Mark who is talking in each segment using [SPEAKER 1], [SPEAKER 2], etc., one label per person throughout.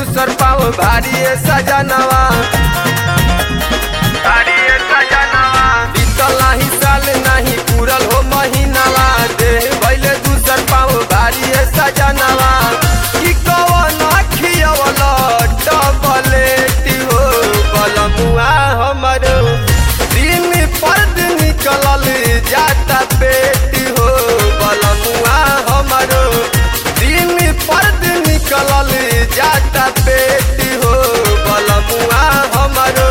[SPEAKER 1] दूसर पाँव भारी है सजनवा भारी है सजनवा बीतल नाही साल नाही पूरल हो महीनावा देह भैले दूसर पाँव भारी है सजनवा की कवन खियवल डबलेट हो बलमुआ हमरो दिन पर दिन निकलल जाता पेट हो बलमुआ हमरो दिन पर दिन निकलल जाता पेट हो बलमुआ हमरो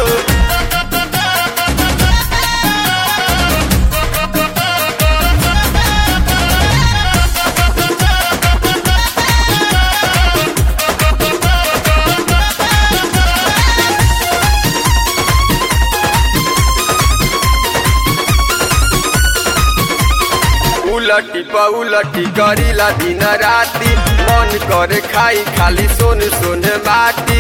[SPEAKER 1] उलटी पउलटी करीला दिन राती मन करे खाई खाली सोन सोन माटी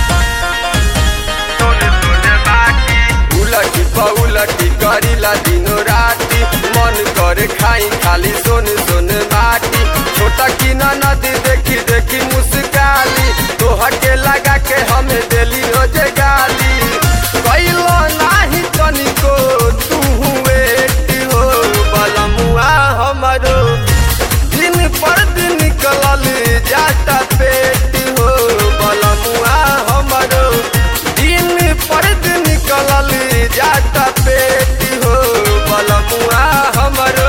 [SPEAKER 1] सोन सोन माटी उलटी पउलटी करीला दिन राती मन करे खाई खाली सोन सोन माटी छोटा की नदी देखी देखी मुस्काली तोहर के लगा के हमें दिली रोजे गाली कैलो नाही तनिको तू वेट हो बलमुआ हमरो दिन पर दिन निकलल जाता पेट हो बलमुआ हमरो दिन पर दिन निकलल जाता पेट हो बलमुआ हमरो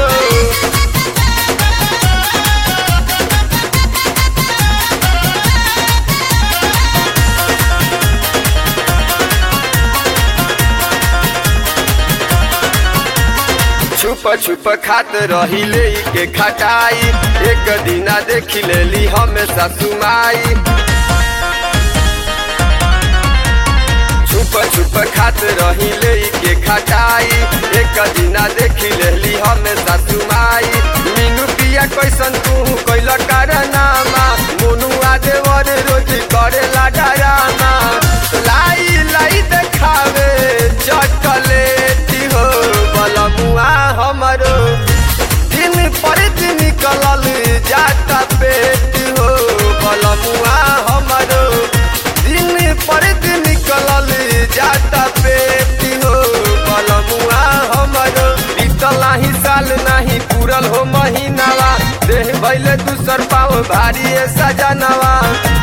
[SPEAKER 1] छुप छुप खात रही ले के खटाई एक दिना देखी लेली हमेशा सुमाई छुप छुप खात रही ले के खटाई एक दिना देखी लेली हमेशा सुमाई मीनू पिया कैसन तू कैल कारनामा मोनुआ देवर रोज करेला डरामा लाई लाई देखावे चॉकलेट हो बलमुआ हमरो दिन पर दिन निकलल जाता पेट हो बलमुआ हमरो दिन पर दिन निकलल जाता पेट हो बलमुआ हमरो बीतल नाही साल नाही पूरल हो महीनावा देह भैले दूसर पाँव भारी है सजनवा